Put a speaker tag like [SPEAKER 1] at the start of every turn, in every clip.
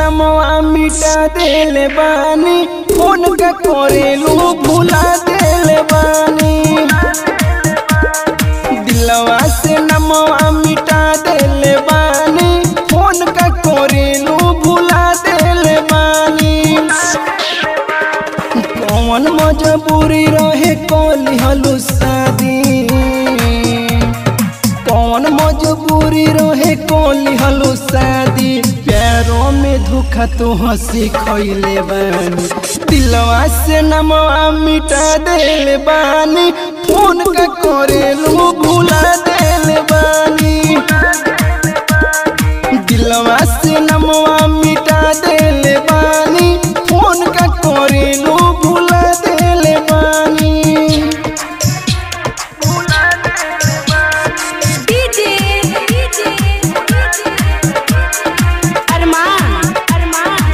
[SPEAKER 1] नमवा मिटा देले बानी फोन का करेलू भुला देले बानी दिलवा से नमवा मिटा देले बानी फोन का करेलू भुला देले बानी कौन मजबूरी रहे कोली हलू शादी कौन मजबूरी रहे कोली हलू शादी प्यारों में धोखा तो हंसी खैले बानी दिलवा से नमवा मिटा देले बानी फोन का करेलू भुला देले बानी दिलवा से नमवा मिटा देले बानी फोन का करेलू भुला देले बानी
[SPEAKER 2] डीजे डीजे अरमान अरमान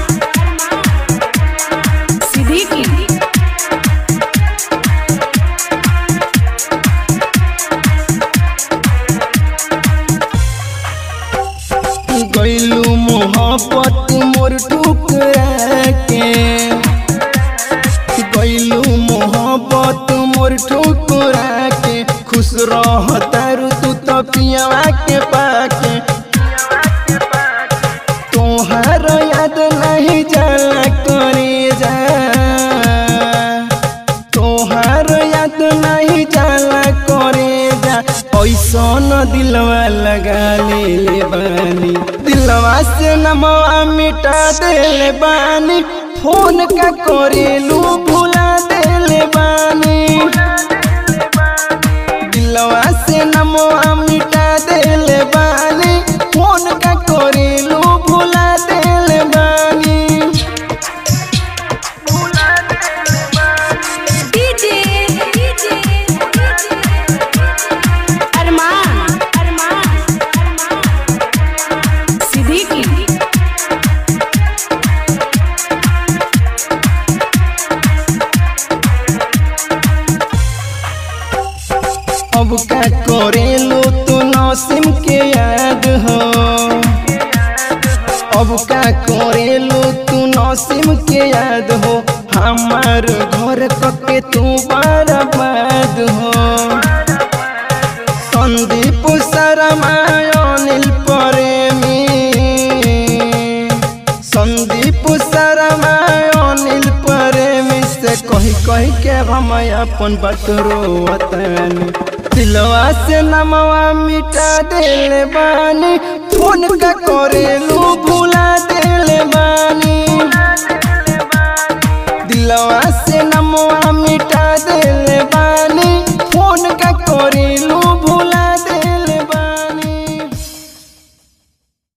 [SPEAKER 2] सिद्दीकी
[SPEAKER 1] गैलू मोहब्बत मोर ठुकरा के गैलू मोहब्बत मोर ठुकरा के खुश रह तारू तू तो पियावा के पाके तोहार याद नहीं जाला करे जा तोहार याद नहीं जाला करे जा ऐसन दिलवा लगा ले ले बानी दिलवा से नमवा मिटा देले बानी फोन का करेलू भुला देले बानी दिलवा से नमवा मिटा देले बानी फोन का करेलू भुला देले बानी
[SPEAKER 2] डीजे डीजे अरमान अरमान सिद्दीकी
[SPEAKER 1] अब का करेलू तू नौसिम के याद हो अब का करेलू तू नौसिम के याद हो हमार घर कके तू बर्बाद हो संदीप शर्मा अनिल प्रेमी संदीप शर्मा अनिल प्रेमी से कही कही के हम अपन बतरो दिलवा से नमवा मिटा देले बानी फोन का करेलू भुला देले बानी दिलवा से नमवा मिटा देले